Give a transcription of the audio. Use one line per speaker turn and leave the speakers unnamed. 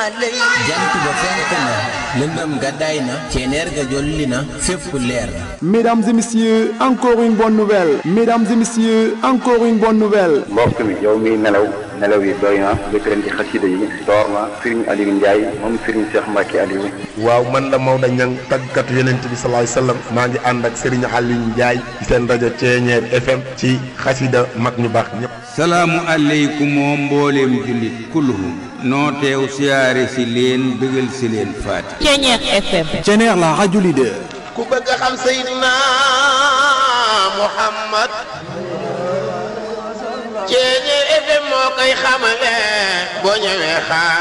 jant ba fenk na lëndëm gàddaay na ceneer ga jolli na fépp leer na
Mesdames et messieurs, encore une bonne nouvelle. Mesdames et messieurs, encore une bonne nouvelle.
mbokk mi yow miy nelaw nelaw yi doy na jëkkëram ci xasida yi door na Serigne Aliou Ndiaye moom Serigne Cheikh Mbacke Aliou
waaw man la Maodo Niang tàggatu yonent bi sallallahu alayhi wasallam maa ngi ànd ak Serigne Aliou Ndiaye ci seen rajo Ceeñeer FM ci xasida mag ñu baax ñëpp.
salaamu aleykum moo mbooleem jullit kulluhum noo teew siyaare si leen bëggal si leen faati
Ceeñeer FM
Ceneer la radio leader.
ku bëgg a xam Seydina Muhammad Ceeñeer FM moo koy xamale boo ñëwee xaar